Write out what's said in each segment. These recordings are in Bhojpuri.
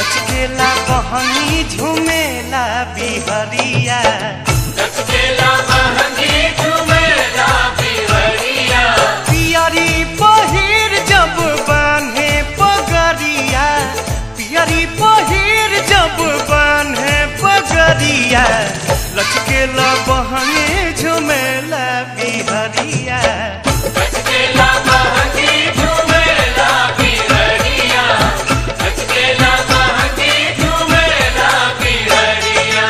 लचकेला बहनी झुमेला बिहरिया लचकेला महंगी झुमेला बिहरिया पियरी पहिर जब बान्हे पगरिया पियरी पहिर जब बान्हे पगरिया लचकेला बहनी झुमेला बिहरिया लचकेला महंगी झुमेला बिहरिया लचकेला महंगी झुमेला बिहरिया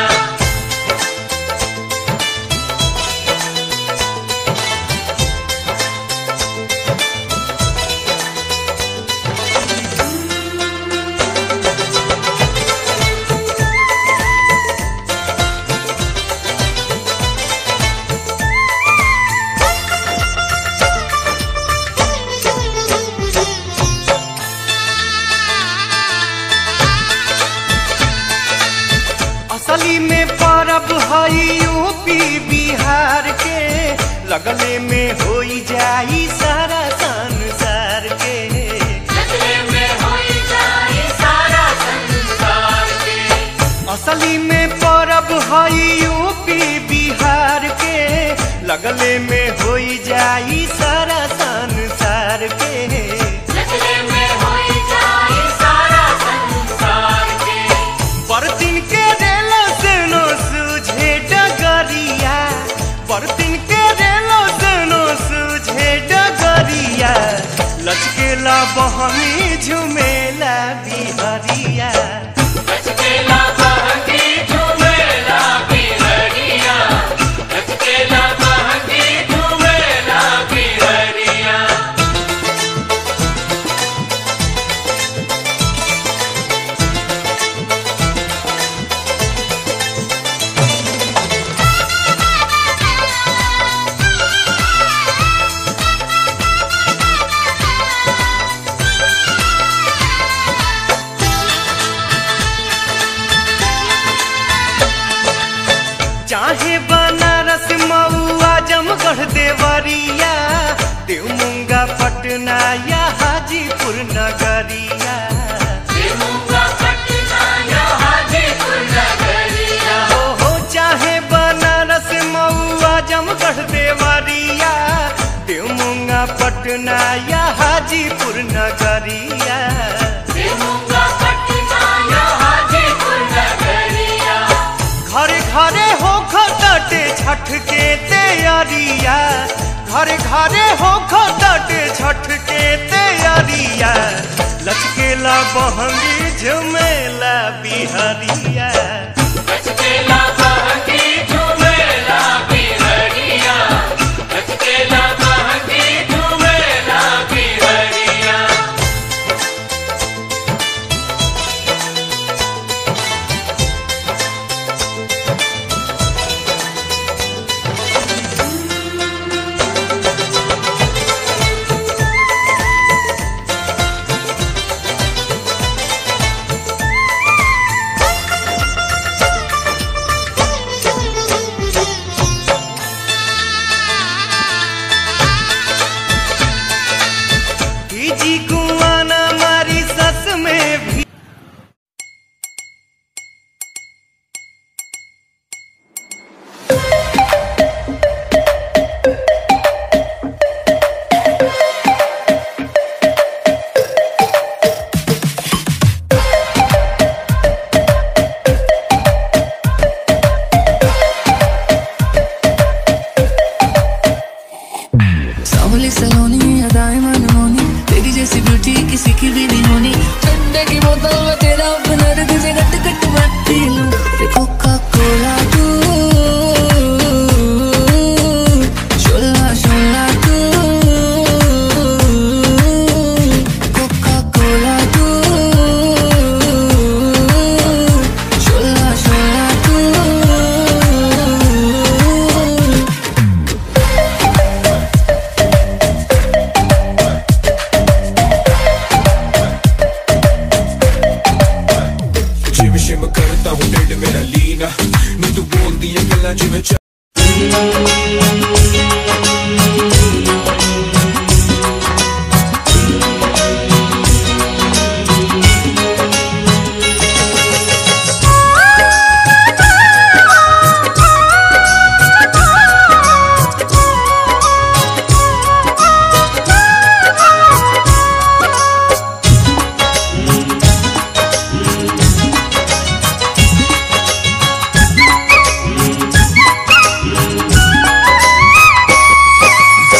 असली में परब हई यूपी बिहार के लगले में होई जाई सारा संसार के लगले में होई जाए सारा संसार के असली में परब हई यूपी बिहार के लगले में होई जाई सारा संसार के लगले में होई जाए सारा संसार के बरतिन के रेलो सेनो सूझे डगरिया बरतिन के रेलो सेनो सूझे डगरिया लचकेला बहनी झुमेला बिहरिया लचकेला महंगी झुमेला बिहरिया लचकेला महंगी झुमेला बिहरिया चाहे बनारस मऊआ जमगढ़ देवरिया देवमुंगा पटना या हाजीपुर नगरिया देवूंगा पटना या हाजीपुर नगरिया हो हो चाहे बनारस मऊआ जमगढ़ देवरिया देवमुंगा पटना या हाजीपुर नगरिया देवूंगा पटना या हाजीपुर नगरिया घरे घरे हो खटे छठ के तैयारिया घरे घरे हो खटे छठ के तैयारिया लचकेला बहंगी झुमेला बिहरिया लचकेला महंगी झुमेला बिहरिया लचकेला महंगी झुमेला बिहरिया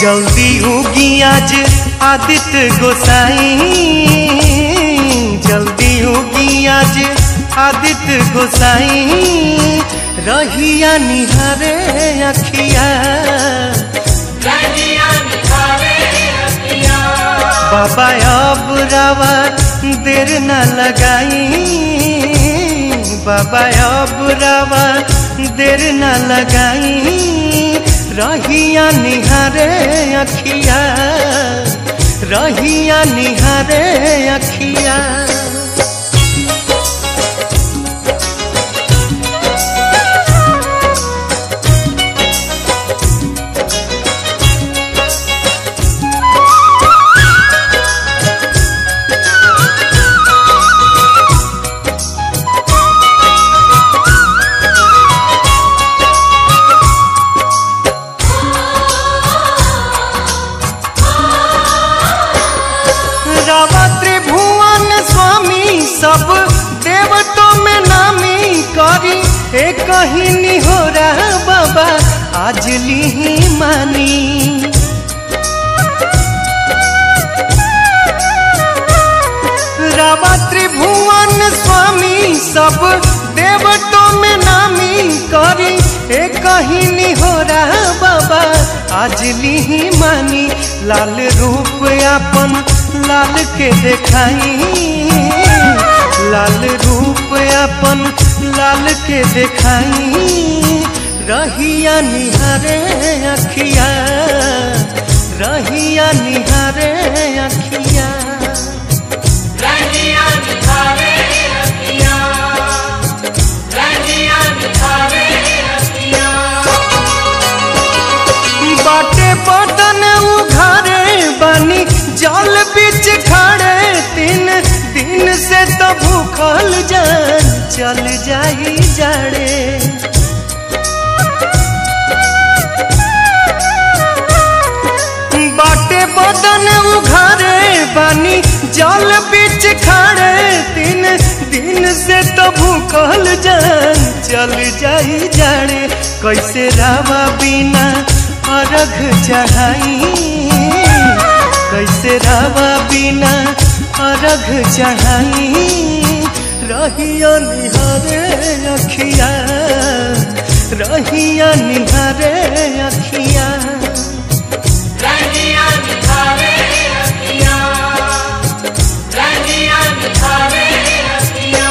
जल्दी उगी आज आदित्य गोसाई जल्दी उगी आज आदित्य गोसाई रहिया निहारे अखिया रहिया निहारे अखियाँ बाबा अब रावा देर न लगाई बाबा अब रावा देर न लगाई रहिया निहारे अखिया रहिया निहारे अखिया रावा त्रिभुवन स्वामी सब देवतों में नामी करी हे कहीं निहोरा बाबा आज ली मानी रावा त्रिभुवन स्वामी सब देवतों में नामी करी हे कहीं निहोरा बाबा आज ली मानी लाल रूप अपन लाल के देखाई लाल रूप अपन लाल के देखाई रहिया निहारे अखिया रहिया निहारे अखिया रहिया निहारे अखियाँ रहिया निहारे अखियाँ बाटे बदन उघारे बानी जल बीच खड़े तीन दिन से तो भूखल जान चल जाई जाड़े बाटे बदन उघारे बानी जल बीच खड़े तीन दिन से तो भूखल जान चल जाई जाड़े कैसे रावा बिना अर्घ चढ़ाई कैसे रावा बिना अर्घ चढ़ाई रहिया निहारे अखिया रहिया निहारे अखिया रहिया निहारे अखियाँ रहिया निहारे अखियाँ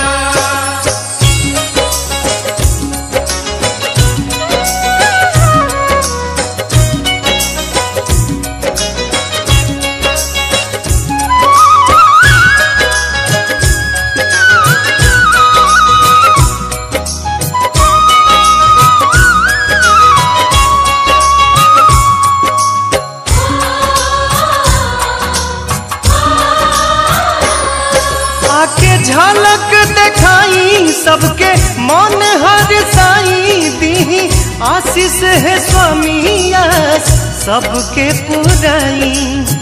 आके झलक दिखाई सबके मन हर साई दी आशीष है स्वामी आस सबके पुराई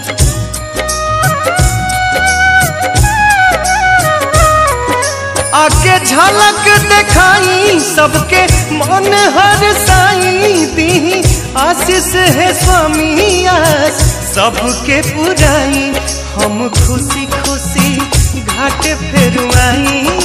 आके झलक दिखाई सबके मन हर साई दी आशीष है स्वामी आस सबके पुराई हम खुशी खुशी घाट फेरुआई